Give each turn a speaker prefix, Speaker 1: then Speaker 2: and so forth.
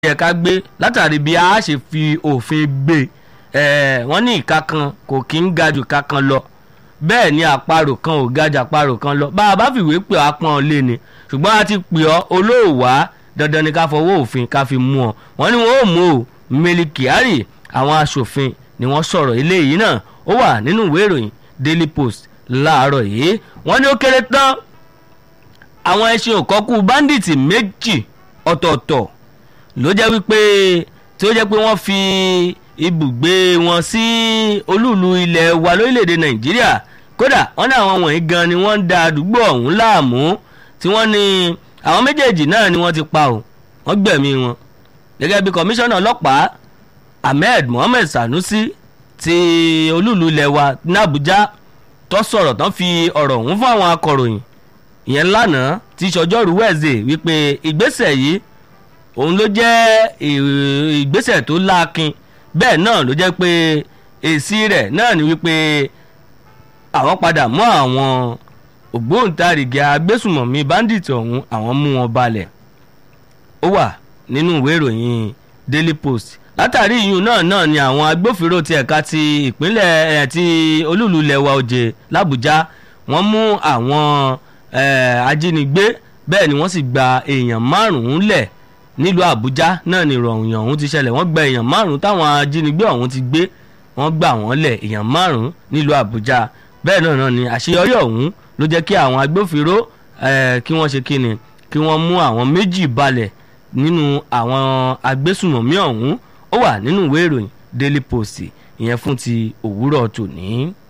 Speaker 1: yẹ ká gbé látàrí bí a ṣe fi òfin gbé ẹ wọ́n ní ìka kan kò kí ń ga jù ìka kan lọ bẹ́ẹ̀ ni àparò kan ò ga jù àparò kan lọ bá a bá fìwé pè á pọ́n lé ni ṣùgbọ́n a ti pè ọ́ olóòwà dandan ni ká fọwọ́ òfin ká fi mú ọ wọ́n ní wọ́n ò mú o Mele Kyari àwọn aṣòfin ni wọ́n sọ̀rọ̀ eléyìí náà ó wà nínú ìwé ìròyìn Daily Post láàárọ̀ yìí wọ́n ní ó kéré tán àwọn ẹṣin òkọ́kù báńdíìtì méjì ọ̀tọ̀ọ̀tọ̀ ló jẹ́ wípé tí ó jẹ́ pé wọ́n fi ibùgbé wọn sí olúùlú ilẹ̀ wa lórílẹ̀‐èdè nàìjíríà kódà wọ́n ní àwọn wọ̀nyí gan ni wọ́n ń da àdúgbò ọ̀hún láàmú tí wọ́n ní àwọn méjèèjì náà ni wọ́n ti pa ò wọ́n gbẹ̀mí wọn gẹ́gẹ́ bí kọmíṣánná ọlọ́pàá ahmed mohammed sanusi ti olúùlú ilẹ̀ wa ní àbújá tó sọ̀rọ̀ tán fi ọ̀rọ̀ ọ̀hún fún àwọn akọ̀ròyìn ìyẹn lánàá tí sọjọ́rú wẹ̀ẹ́sì wípé ìgbésẹ̀ yìí òun ló jẹ́ ìgbésẹ̀ tó láakin bẹ́ẹ̀ náà ló jẹ́ pé èsì rẹ̀ náà ni wípé àwọn padà mú àwọn ògbóǹtarìgì agbésùmọ̀mí báńdíìtì ọ̀hún àwọn mú wọn balẹ̀ ó wà nínú ìwé ìròyìn Daily Post látàrí ìyún náà náà ni àwọn agbófinró ti ẹ̀ka ti ìpínlẹ̀ ẹ̀ ti olúùlú ilẹ̀ wa òjè làbújá wọ́n mú àwọn ajínigbé bẹ́ẹ̀ ni wọ́n sì gba èèyàn márùn-ún lẹ̀ nílùú àbújá náà ni ìròyìn ọ̀hún ti ṣẹlẹ̀ wọ́n gba èèyàn márùn-ún táwọn ajínigbé ọ̀hún ti gbé wọ́n gbà wọ́n lẹ̀ èèyàn márùn-ún nílùú àbújá bẹ́ẹ̀ náà náà ni àṣeyọrí ọ̀hún ló jẹ́ kí àwọn agbófinró kí wọ́n ṣe kíni kí wọ́n mú àwọn méjì balẹ̀ nínú àwọn agbésùmọ̀mí ọ̀hún ó wà nínú ìwé ìròyìn daily post ìyẹn fún ti òwúrọ̀ tòní.